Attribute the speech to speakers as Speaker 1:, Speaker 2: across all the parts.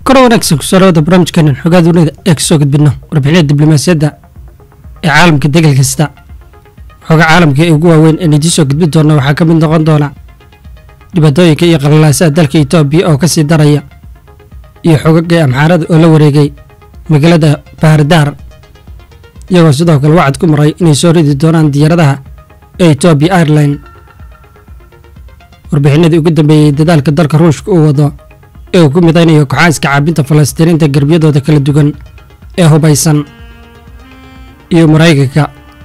Speaker 1: kor wanaagsan kusoo barnaamijkeenan xogaa dunida ee kasoo gudbino warbixinada diblomaasiyadda ee caalamka degal kasta xogaa caalamka ee ugu waaweyn ee idiin soo gudbin doona waxaa ka mid noqon doona dhibaatooyinka iyo qalalaasaha dalka etoobiya oo kasii daraya iyo xogaga amxaarada oo la wareegay magaalada bahardaar iyagoo sidoo kale wacad ku maray inay soo ridi doonaan diyaaradaha ee etoobiya airline warbixinadii ugu dambeeyey dadaalka dalka ruushka uu wado ee uu ku midaynayo koxaaska caabinta falastiiniinta garbiyadooda kala duwan ee hubaysan iyo maraykanka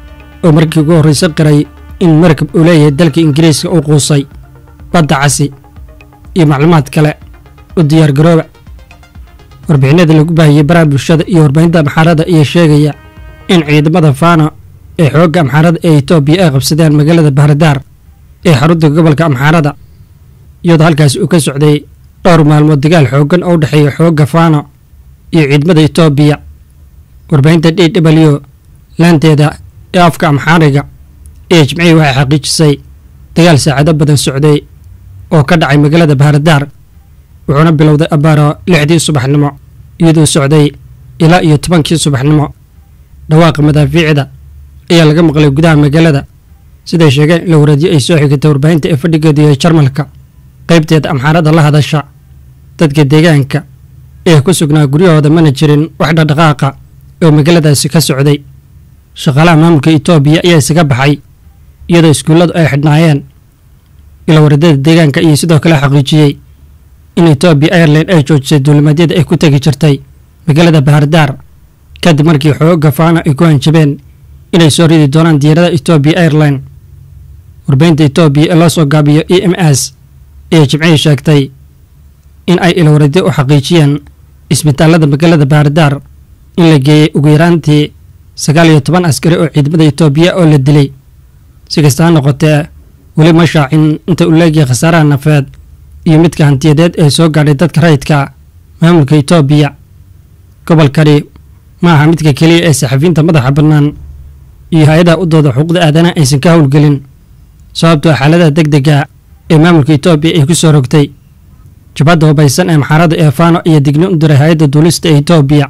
Speaker 1: oo markii ugu horraysa qiray in markab uu leeyahay dalka ingiriiska uu quusay badda casi iyo macluumaad kale u diyaargarooba warbixinada lagu baahiyey baraha bulshada iyo warbaahinta amxaarada ayaa sheegaya in ciidamada faano ee xoogga amxaarada ee etoobiya ay qabsadeen magaalada bahradaar ee xarunta gobolka amxaarada iyadoo halkaasi uu ka socday dhowr maalmood dagaal xooggan oo u dhexeeya xoogga faano iyo ciidamada etoobiya warbaahinta d w laanteeda ee afka amxaariga ee jimcihii waxay xaqiijisay dagaal saacado badan socday oo ka dhacay magaalada bahradaar wuxuuna bilowday abbaaro lixdii subaxnimo iyadoo socday ilaa iyo tobankii subaxnimo dhawaaqa madaafiicda ayaa laga maqlay gudaha magaalada siday sheegeen in la waradiyo ay soo xigatay warbaahinta ee fadhigeedu yahay jarmalka qaybteeda amxaarada la hadasha dadka deegaanka ee ku sugnaa guryahooda mana jirin wax dhaqdhaqaaqa oo magaaladaasi ka socday shaqaalaha maamulka etoobiya ayaa isaga baxay iyadoo iskuulladu ay xidhnaayeen ila waradada deegaanka iyo sidoo kale xaqiijiyey in etoobiya airline ay joojisay duulimaadyada ay ku tegi jirtay magaalada bahardaar kadib markii xoogga faana ay ku hanjabeen inay soo ridi doonaan diyaaradaha etoobiya airline warbaahinta etoobiya ee loo soo gaabiyo e m s ayaa jimcihii sheegtay in ay ilwaradyo u xaqiijiyeen isbitaalada magaalada bahardaar in la geeyey ugu yaraantii sagaal iyo toban askari oo ciidamada etoobiya oo la dilay si kasta ha noqotee weli ma shaacin inta uu leegyahay khasaaraha nafeed iyo midka hantiyadeed ee soo gaadhay dadka rayidka maamulka etoobiya gobolkani ma aha midka keliya ee saxafiyiinta madaxa bannaan iyo hay-adaha u dooda xuquuqda aadanaha aysan ka howlgelin sababtoo xaaladaha deg dega ee maamulka etoobiya ay ku soo rogtay jabhadda hubaysan ee maxaarada ee faano ayaa digni u diray hay-adda duulista ee etoobiya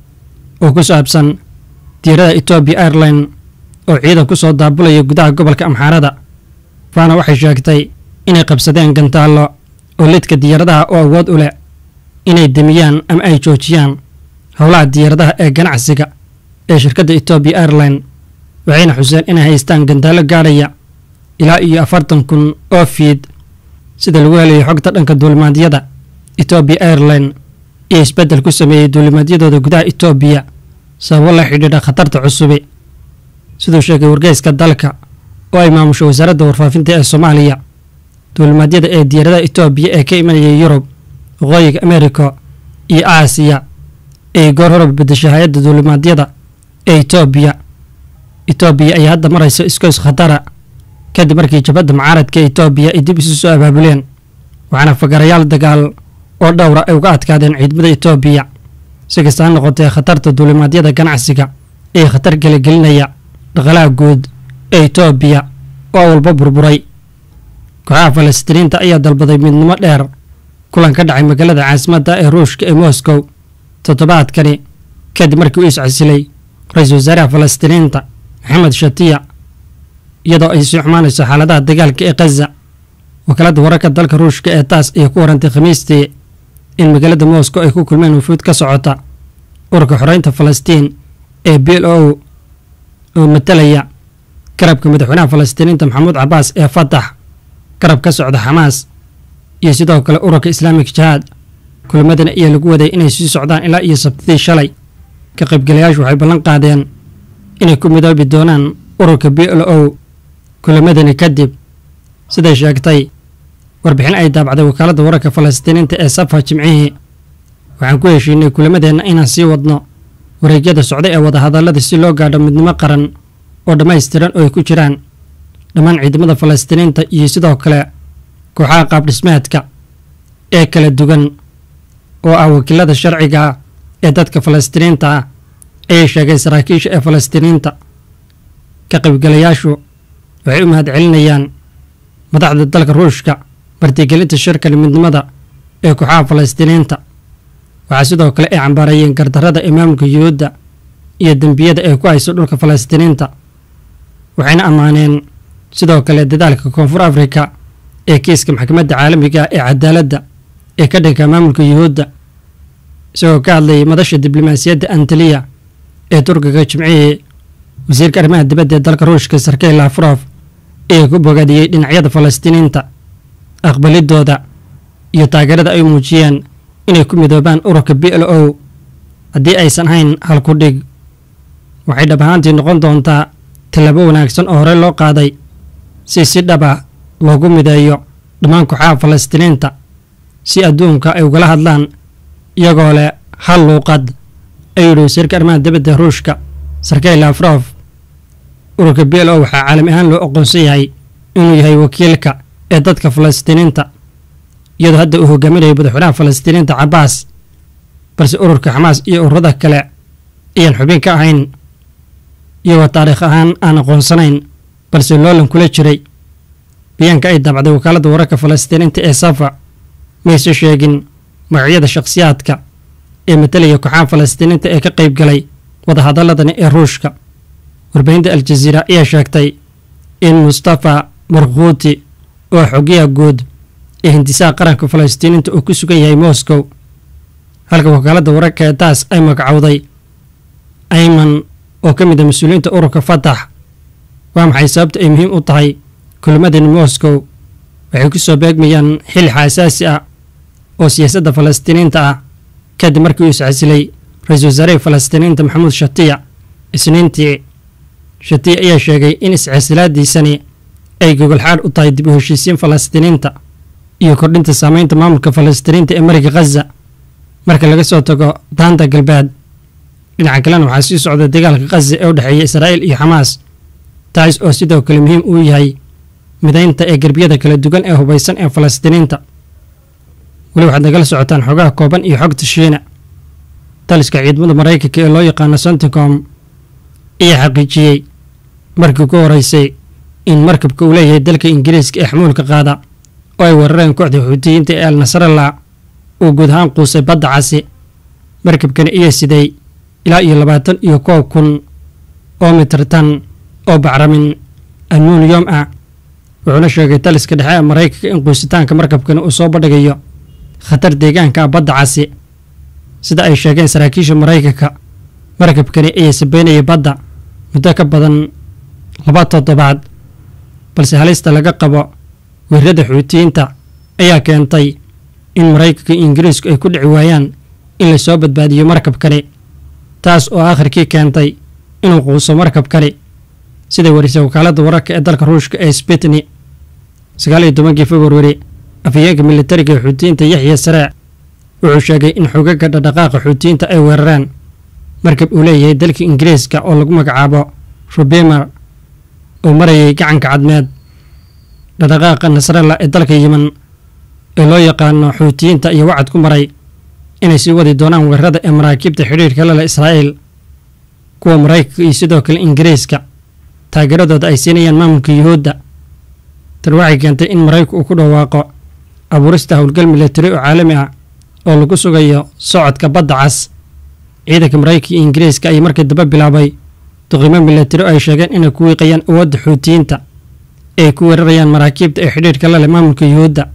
Speaker 1: oo ku saabsan diyaarada etoobiya airline oo ciidan ku soo daabulaya gudaha gobolka amxaarada faano waxay sheegtay inay qabsadeen gantaallo oo lidka diyaaradaha oo awood u leh inay demiyaan ama ay joojiyaan howlaha diyaaradaha ee ganacsiga ee shirkadda etoobiya airline waxayna xuseen inay haystaan gantaallo gaadhaya ilaa iyo afartan kun oo fiid sida lagu helayo xogta dhanka duulimaadyada etoobiya airline iyo isbeddel ku sameeyey duulimaadyadooda gudaha etoobiya sababo la xidhiidha khatarta cusubi siduu sheegay wargeyska dalka oo ay maamusho wasaaradda warfaafinta ee soomaaliya duulimaadyada ee diyaaradaha etoobiya ee ka imanaya yurub waqooyiga amerika iyo aasiya ay goor horaba bedeshay hay-adda duulimaadyada ee etoobiya etoobiya ayaa hadda maraysa iskoys khatara kadib markii jabhadda mucaaradka etoobiya ay dib isu soo abaabuleen waxaana fagarayaal dagaal oo dhowra ay uga adkaadeen ciidamada etoobiya si kasta ha noqotee khatarta duulimaadyada ganacsiga ee khatar gelagelinaya dhaqalaha guud ee etoobiya oo walba burburay kooxaha falastiiniinta ayaa dalbaday midnimo dheer kulan ka dhacay magaalada caasimadda ee ruushka ee moscow toddobaadkani kadib markii uu iscasilay ra-iisul wasaaraha falastiiniinta maxamed shatiya iyadoo ay sii xumaanayso xaaladaha dagaalka ee khaza wakaaladda wararka dalka ruushka ee taas ayaa ku warantay khamiistii in magaalada moscow ay ku kulmeen wufuud ka socota ururka xoreynta falastiin ee b l o oo matalaya garabka madaxweynaha falastiiniinta maxamuud cabaas ee fatax garab ka socda xamaas iyo sidoo kale ururka islaamik jihaad kulmadani ayaa lagu waday inay sii socdaan ilaa iyo sabtidii shalay ka qaybgalayaashu waxay ballan qaadeen inay ku midoobi doonaan ururka b l o kulamadani kadib siday sheegtay warbixin ay daabacday wakaaladda wararka falastiiniinta ee safa jimcihii waxaan ku heshiinay kulamadeenna inaan sii wadno wareegyada socda ee wadahadallada si loo gaadho midnimo qaran oo dhammaystiran oo ay ku jiraan dhammaan ciidamada falastiiniinta iyo sidoo kale kooxaha qaabdhismeedka ee kala duwan oo ah wakiilada sharciga ah ee dadka falastiiniinta ah ayay sheegay saraakiisha ee falastiiniinta ka qaybgalayaashu waxay u mahad celinayaan madaxda dalka ruushka martigelinta shirkan midnimada ee kooxaha falastiiniinta waxaa sidoo kale ay cambaarayeen gardarrada ee maamulka yuhuudda iyo dembiyada ay ku hayso dhulka falastiiniinta waxayna ammaaneen sidoo kale dadaalka koonfur afrika ee kiiska maxkamadda caalamiga ee cadaaladda ee ka dhanka maamulka yuhuudda isagoo ka hadlayay madasha diblomaasiyadda antaliya ee turkiga jimcihii wasiirka arrimaha dibadda ee dalka ruushka sarkey lafrof ee ku bogaadiyey dhinacyada falastiiniinta aqbalidooda iyo taageerada ay muujiyeen inay ku midoobaan ururka b l o haddii aysan hayn halku dhig waxay dhab ahaantii noqon doontaa tallaabo wanaagsan oo horey loo qaaday si si dhaba loogu mideeyo dhammaan kooxaha falastiiniinta si adduunka ay ugala hadlaan iyagoo leh hal luuqad ayuu yidhi wasiirka arrimaha dibadda ruushka sarkey lafrof ururka b l o waxaa caalami ahaan loo aqoonsan yahay inuu yahay wakiilka ee dadka falastiiniinta iyadoo hadda uu hogaaminayo madaxweynaha falastiiniinta cabaas balse ururka xamaas iyo ururada kale ayaan xubin ka ahayn iyagoo taariikh ahaan aan aqoonsanayn balse loolan kula jiray bayaanka ay daabacday wakaaladda wararka falastiiniinta ee safa mayse sheegin magacyada shakhsiyaadka ee matalaya kooxaha falastiiniinta ee ka qayb galay wadahadaladani ee ruushka warbaahinta al-jaziira ayaa sheegtay in mustafa markhuuti oo xogiyaha guud ee hindisaha qaranka falastiiniinta uu ku sugan yahay moscow halka wakaaladda wararka ee taas ay magacowday ayman oo ka mid a mas-uuliyiinta ururka fatax waa maxay sababta ay muhiim u tahay kulmadani moscow waxay ku soo beegmayaan xilli xaasaasi ah oo siyaasadda falastiiniinta ah kadib markii uu iscasilay ra-iisul wasaarihii falastiiniinta maxamuud shatiya isniintii shatiya ayaa sheegay in iscasilaadiisani ay gogolxaadh u tahay dib u heshiisiin falastiiniinta iyo kordhinta saameynta maamulka falastiiniinta ee mariga khaza marka laga soo tago daanta galbeed dhinaca kalena waxaa sii socda dagaalka khaza ee u dhexeeya israa'iil iyo xamaas taas oo sidoo kale muhiim uu yahay midaynta ee gerbiyada kala duwan ee hubaysan ee falastiiniinta weli waxaad nagala socotaan xogaha kooban iyo xogta shiina taliska ciidamada maraykanka ee loo yaqaano santicom ayaa xaqiijiyey markii ku horeysay in markabka uu leeyahay dalka ingiriiska ee xamuulka qaada oo ay weerareen kooxda xuutiyiinta ee al nasrallah uu guud ahaan quusay badda casi markabkani ayaa siday ilaa iyo labaatan iyo koob kun oo mitirtan oo bacramin almuniyom ah wuxuuna sheegay taliska dhexe ee maraykanka in quusitaanka markabkani uu soo bandhigayo khatar deegaanka ah badda casi sida ay sheegeen saraakiisha maraykanka markabkani ayaa sabeynaya badda muddo ka badan laba toddobaad balse halista laga qabo weerarada xuutiyiinta ayaa keentay in maraykanka iyo ingiriisku ay ku dhici waayaan in lasoo badbaadiyo markabkani taas oo aakhirkii keentay inuu quuso markabkani siday warisay wakaaladda wararka ee dalka ruushka ee spitni sagaal iyo tobankii februari afhayeenka militariga ee xuutiyiinta yaxya saraac wuxuu sheegay in xogaga dhadhaqaaqa xuutiyiinta ay weerareen markab uu leeyahay dalka ingiriiska oo lagu magacaabo rubemer oo marayay gacanka cadmeed dhadhaqaaqa nasralla ee dalka yiman ee loo yaqaano xuutiyiinta iyo wacad ku maray inay sii wadi doonaan weerarada ee maraakiibta xidhiirka lala israa'iil kuwa maraykanka iyo sidoo kale ingiriiska taageeradooda ay siinayaan maamulka yuhuudda tan waxay keentay in maraykanku uu ku dhawaaqo abuurista howlgal militari oo caalami ah oo lagu sugayo socodka badda cas ciidanka maraykanka iyo ingiriiska ayaa markii daba bilaabay duqimo militari oo ay sheegeen inay ku wiiqayaan awoodda xuutiyiinta ee ay ku weerarayaan maraakiibta ee xidhiirka la leh maamulka yuhuudda